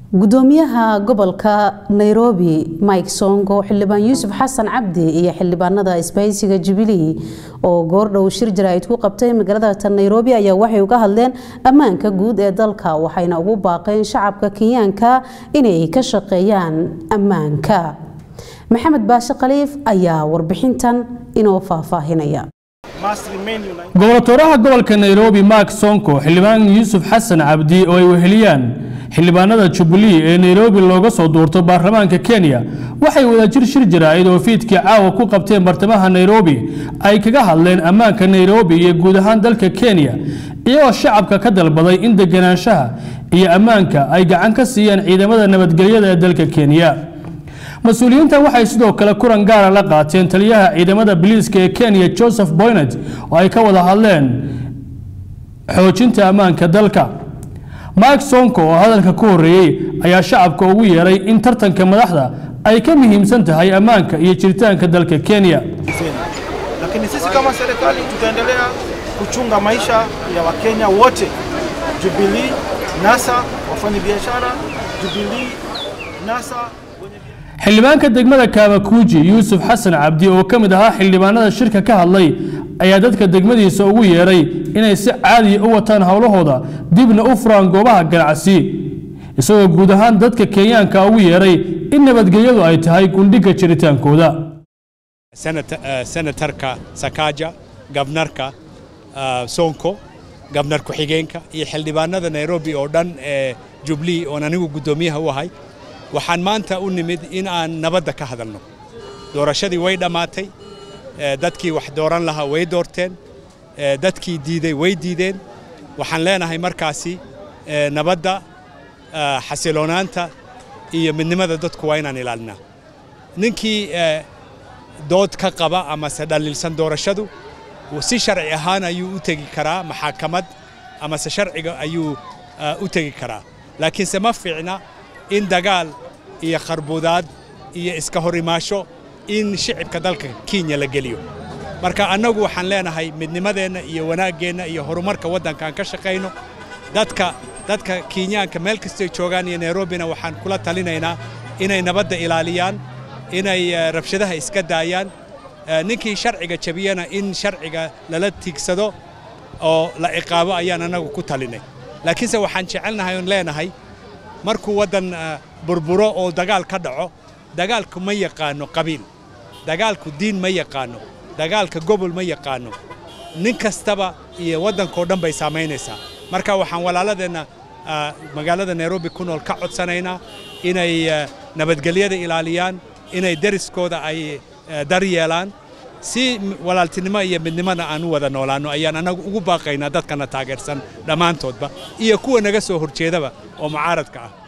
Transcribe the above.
gudoomiyaha gobolka nairobi mike songo xildhibaan yuusuf xasan cabdi iyo xildhibaanada isbahaysiga jubilee oo goordhow shir jaraa'id ku qabtay magaalada nairobi ayaa waxay uga hadleen ammaanka guud ee dalka waxayna ugu baaqeen shacabka kenyaanka inay ka shaqeeyaan ammaanka maxamed baashe khaliif ayaa warbixintan inoo faahfaahinaya gobolatoryaha gobolka nairobi mark sonko xildhibaan yuusuf xasan cabdi oo ay weheliyaan xildhibaanada jubilee ee nairobi looga soo duurto baarlamaanka kenya waxay wadajir shir jaraa'id oo fiidkii caawa ku qabteen bartamaha nairobi ay kaga hadleen ammaanka nairobi iyo guud ahaan dalka kenya iyagoo shacabka ka dalbaday in deganaanshaha iyo ammaanka ay gacan ka siiyaan ciidamada nabadgelyada ee dalka kenya mas-uuliyiinta waxay sidoo kale kulan gaara la qaateen taliyaha ciidamada biliiska ee kenya joseph boynet oo ay ka wada hadleen xoojinta ammaanka dalka mike sonko oo hadalka ku horeeyey ayaa shacabka ugu yeeray in tartanka madaxda ay ka muhiimsan tahay ammaanka iyo jiritaanka dalka kenya lakini sisi kama serikali tutaendelea kuchunga maisha ya wakenya wote Jubilee, NASA, wafanyabiashara Jubilee, NASA xildhibaanka degmada kaabakuuji yuusuf xasan cabdi oo ka mid ahaa xildhibaanada shirka ka hadlay ayaa dadka degmadiisa ugu yeeray inay si caadiya u wataan howlahooda dibna u furaan goobaha ganacsi isagoo guud ahaan dadka kenyaanka ugu yeeray in nabadgelyadu ay tahay gundhiga jiritaankooda senatarka sakaja gabnarka sonko gabnar ku-xigeenka iyo xildhibaanada nairobi oo dhan ee jubilee oon anigu guddoomiyaha u ahay waxaan maanta u nimid in aan nabadda ka hadalno doorashadii way dhammaatay dadkii wax dooran lahaa way doorteen dadkii diiday way diideen waxaan leenahay markaasi nabadda xasiloonaanta iyo midnimada dadku waa inaan ilaalinaa ninkii dood ka qaba amase dhaliilsan doorashadu si sharci ahaan ayuu u tegi karaa maxaakamad amase sharciga ayuu u tegi karaa laakiinse ma fiicna in dagaal iyo kharbudaad iyo iska hor imaasho in shicibka dalka kenya la geliyo marka annagu waxaan leenahay midnimadeenna iyo wanaaggeenna iyo horumarka waddankaan ka shaqayno dadka dadka kenyaanka meel kastay joogaan iyo nairobina waxaan kula talinaynaa inay nabadda ilaaliyaan inay rabshadaha iska daayaan ninkii sharciga jabiyana in sharciga lala tiigsado oo la ciqaabo ayaan annagu ku talinay laakiinse waxaan jecelnahay oon leenahay markuu waddan burburo oo dagaal ka dhaco dagaalku ma yaqaano qabiil dagaalku diin ma yaqaano dagaalka gobol ma yaqaano nin kastaba iyo waddankao dhan bay saamaynaysaa marka waxaan walaaladeenna magaalada nairobi ku nool ka codsanaynaa inay nabadgelyada ilaaliyaan inay deriskooda ay dar yeelaan si walaaltinimo iyo midnimada aan u wada noolaanno ayaan annagu ugu baaqaynaa dadkana taageersan dhammaantoodba iyo kuwa naga soo horjeedaba oo mucaaradka ah